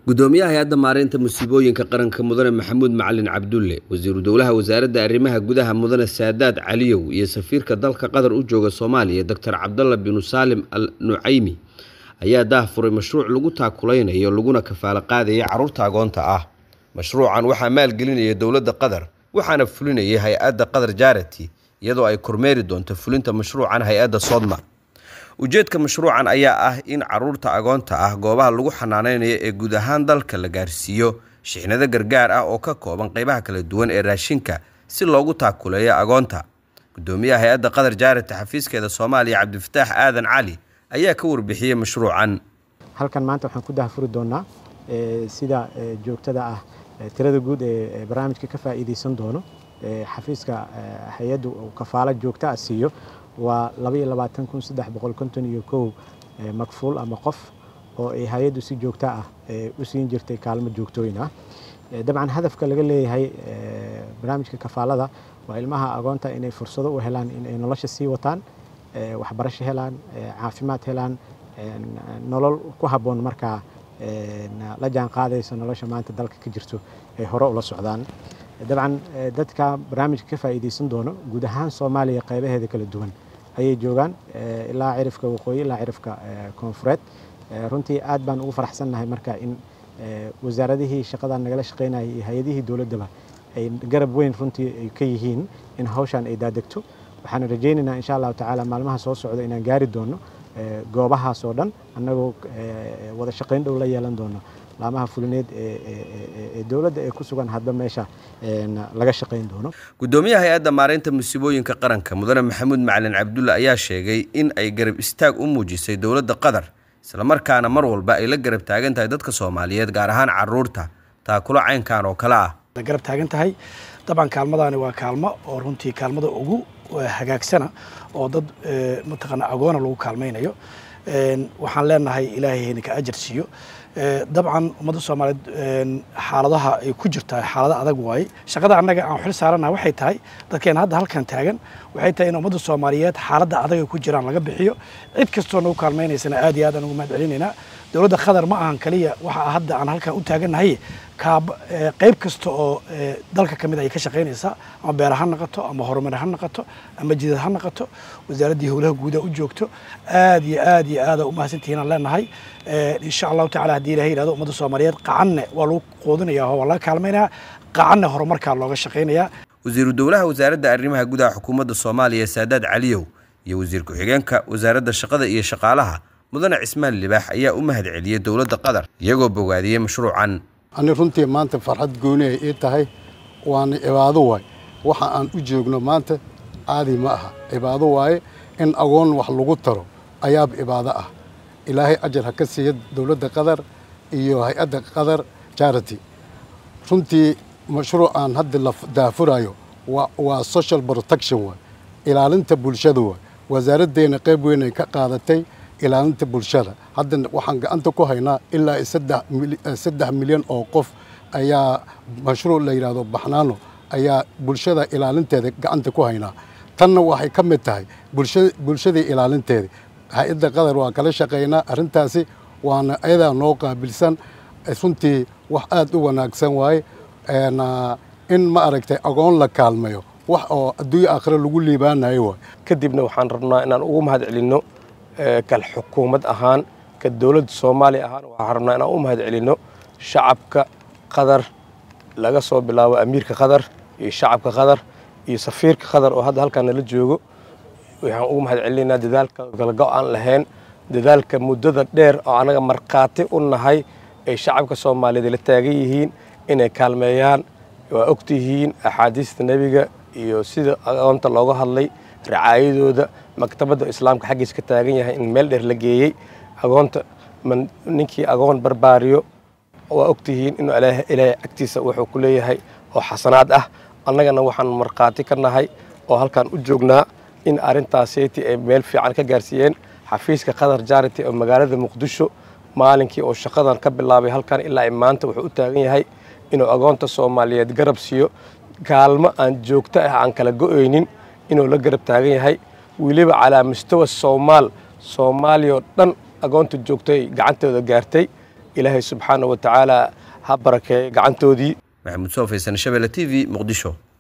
gudoomiyaha hay-adda maareynta musiibooyinka qaranka mudane maxamuud macalin cabdulle wasiiru dowlaha wasaaradda arrimaha gudaha mudane saadaad caliyow iyo safiirka dalka qatar u jooga soomaaliya doctor cabdalla binu saalim al nucaymi ayaa daahfuray mashruuc lagu taakulaynayo laguna kafaalo qaadaya carruurta agoonta ah mashruucan waxaa maalgelinaya dowladda qatar waxaana fulinayay hay-adda qatar jarity iyadoo ay kormeeri doonto fulinta mashruucan hay-adda sodma ujeedka mashruucan ayaa ah in caruurta agoonta ah goobaha lagu xanaaneynayo ee guud ahaan dalka la gaarsiiyo shixnado gargaar ah oo ka kooban qeybaha kala duwan ee raashinka si loogu taakuleeyo agoonta gudoomiyaha hay-adda qatar jaarity xafiiskeeda soomaaliya cabdifataax aadan cali ayaa ka warbixiyey mashruucan halkan maanta waxaan ku dahfuri doonaa sida joogtada ah tirada guud ee barnaamijka ka faa'iidaysan doono xafiiska hay-addu uu kafaalo joogta ah siiyo waa makfuul ama qof oo ay hay-addu si joogta ah u siin jirtay kaalmo joogtooyin ah dabcan hadafka laga leeyahay barnaamijka kafaalada waa ilmaha agoonta inay fursado u helaan inay nolosha sii wataan waxbarasho helaan caafimaad helaan nolol ku habboon markaa la jaan qaadaysa nolosha maanta dalka ka jirto ay hore ula socdaan dabcan dadka barnaamijka ka faa'iidaysan doono guud ahaan soomaaliya qaybaheeda kala duwan ayay joogaan ilaa cirifka waqooyi ilaa cirifka koonfureed runtii aad baan ugu faraxsannahay marka in wasaaradihii shaqadan nagala shaqaynayay iyo hay-adihii dowladdaba ay garab weyn runtii ay ka yihiin in hawshan ay daadegto waxaan rajaynaynaa insha allahu tacaala maalmaha soo socda inaan gaari doono goobahaas oo dhan annagoo wada shaqayn dhow la yeelan doono laamaha fulineed ee dowladda ee ku sugan hadba meesha laga shaqayn doono gudoomiyaha hay-adda maareynta musiibooyinka qaranka mudane maxamuud macalin cabdulle ayaa sheegay in ay garab istaag u muujisay dowladda qatar islamarkaana mar walba ay la garab taagan tahay dadka soomaaliyeed gaar ahaan caruurta taakulo caynkan oo kale ah garab taagan tahay dabcan kaalmadaani waa kaalmo oo runtii kaalmada ugu hagaagsana oo dad mataqaana agoona lagu kaalmaynayo waxaan leenahay ilaahay hayna ka ajar siiyo dabcan ummadda soomaaliyeed xaaladaha ay ku jirtaa xaalado adag waaye shaqada annaga aan xil saarana waxay tahay dadkeena hadda halkan taagan waxay tahay in ummadda soomaaliyeed xaaladda adag ay ku jiraan laga bixiyo cid kastoo nagu kaalmaynaysana aad iyo aad aan ugu mahad celinaynaa dowladda qatar ma ahan kaliya waxa hadda aan halkan u taagannahay qayb kasta oo dalka ka mid ay ka shaqaynaysaa ama beer ha noqoto ama horumar ha noqoto ama jidad ha noqoto wasaaraddii howlaha guuda u joogto aad iyo aad iyo aada u mahadsantihiin aan leenahay insha allahu tacala haddii ilahay yihahdo ummadda soomaaliyeed qacanne waa lagu qoodinaya oo waa laga kaalmaynayaa qacanne horumarkaa looga shaqaynayaa wasiiru dowlaha wasaaradda arrimaha gudaha xukuumadda soomaaliya saadaad caliyow iyo wasiir ku-xigeenka wasaaradda shaqada iyo shaqaalaha mudane cismaan libaax ayaa u mahad celiyey dowladda qatar iyagoo bogaadiyey mashruucan ani runtii maanta farxad gooni ay ii tahay waana cibaado waay waxa aan u joogno maanta caadi ma aha cibaado waaye in agoon wax lagu taro ayaaba cibaado ah ilaahay ajar ha ka siiya dowladda qatar iyo hay-adda qatar jarity runtii mashruucaan hadda la daafurayo waa social protection waay ilaalinta bulshada waay wasaaraddeena qayb weyn ay ka qaadatay ilaalinta bulshada hadda waxaan gacanta ku haynaa ilaa saddex milyan oo qof ayaa mashruuc la yidhaahdo baxnaano ayaa bulshada ilaalinteeda gacanta ku haynaa tanna waxay ka mid tahay bulshadii ilaalinteeda hay-adda qatar waa kala shaqaynaa arrintaasi waana ayadaa noo qaabilsan runtii wax aad u wanaagsan waaye in ma aragtay agoon la kaalmayo wax oo adduunya aakhire lagu liibaanayo waay kadibna waxaan rabnaa inaan ugu mahad celinno kal xukuumad ahaan ka dowladda soomaaliya ahaan waxaan rabnaa inaan u mahad celinno shacabka qatar laga soo bilaabo amiirka qatar iyo shacabka qatar iyo safiirka qatar oo hadda halkaan nala joogo waxaan ugu mahad celinaynaa dadaalka galgo aan lahayn dadaalka muddada dheer oo annaga markhaati u nahay ay shacabka soomaaliyeed la taagan yihiin inay kaalmeeyaan waa ogtihiin axaadiista nebiga iyo sida agoonta looga hadlay racaayadooda maktabadda islaamka xaggiis ka taagan yahay in meel dheer la geeyey agoonta ninkii agoon barbaariyo waa ogtihiin inuu ilaahay agtiisa wuxuu ku leeyahay oo xasanaad ah annagana waxaan markhaati ka nahay oo halkaan u joognaa in arrintaaseti ay meel fiican ka gaarsiiyeen xafiiska qatar jarity oo magaalada muqdisho maalinkii oo shaqadan ka bilaabay halkan ilaa maanta wuxuu u taagan yahay inuu agoonta soomaaliyeed garab siiyo kaalmo aan joogto ah aan kala go-oynin inuu la garab taagan yahay weliba calaa mustawa soomaal soomaaliya oo dhan agoonta joogtay gacantooda gaartay ilaahay subxaana wa tacaala ha barakeeyo gacantoodii maxamuud soo faysan shabelle t v muqdisho